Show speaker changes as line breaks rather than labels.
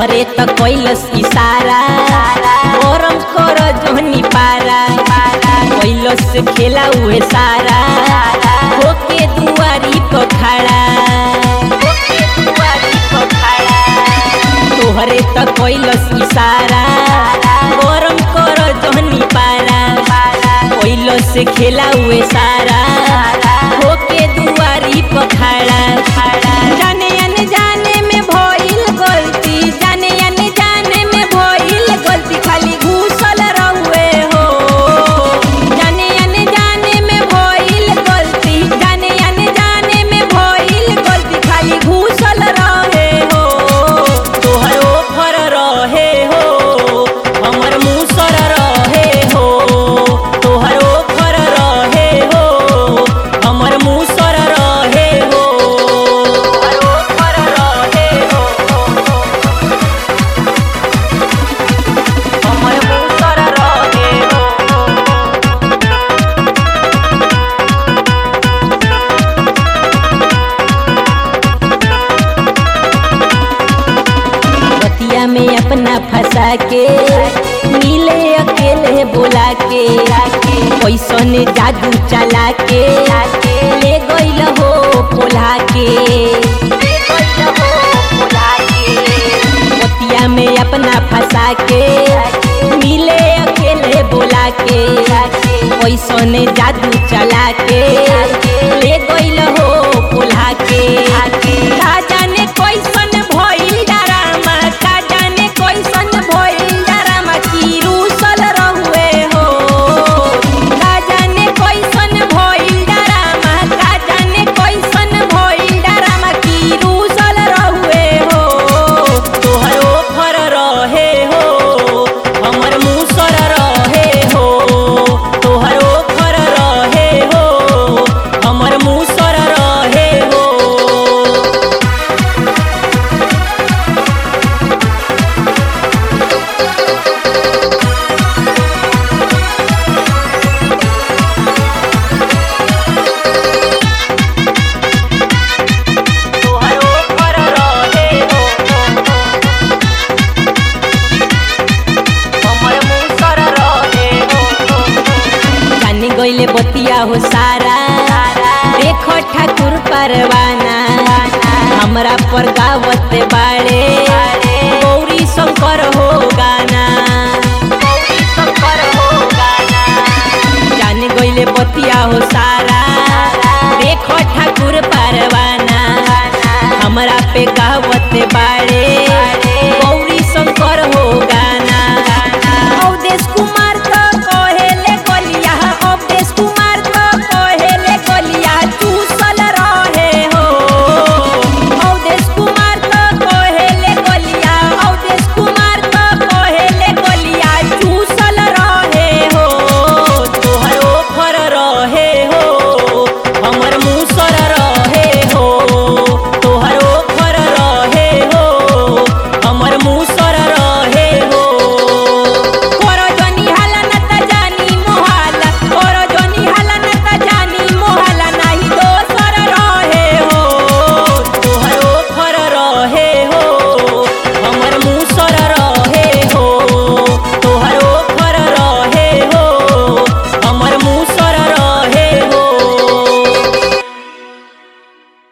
तोहरे त कैलस इशारा गरम कर जोहनी पारा कैलस खेला उहे सारा होके दुआरी पर खड़ा तोहरे त कैलस इशारा गरम कर जोहनी पारा कैलस खेला उहे सारा होके दुआरी पर खड़ा जाने अनजाने में भइल गलती जाने अनजाने में भइल गलती खाली घूसल रहुए हो जाने अनजाने में भइल गलती जाने अनजाने में भइल गलती खाली घूसल रहे हो तोहर ओफर रहे हो हमर मुसर रहे हो तोहर ओफर रहे हो हमर मुसर रहे हो तोहर ओफर रहे हो हमर मुसर रहे हो बतिया में अपना फंसा के नीले अकेले बोला के कैसन जादू चला के ले गईल हो पोला के बतिया में अपना फंसा के नीले अकेले बोला के कैसन जादू चला के ले गईल हो पोला के का जाने कैसन भइल डरामा का जाने कैसन भइल डरामा की रूसल रहुए हो का जाने कैसन भइल डरामा का जाने कैसन भइल डरामा की रूसल रहुए हो तोहर ओफर रहे हो हमर मुसर रहे हो तोहर ओफर रहे हो हमर मुसर रहे हो तोहर ओफर रहे हो हमर मुसर रहे हो जानी गइले बतिया हो सारा देख ठाकुर परवाना हमरा पर गावत बाड़े गौरी शंकर हो गाना गौरी शंकर हो गाना जान गइले बतिया हो सारा देखो ठाकुर परवाना हमरा पे कहवत बा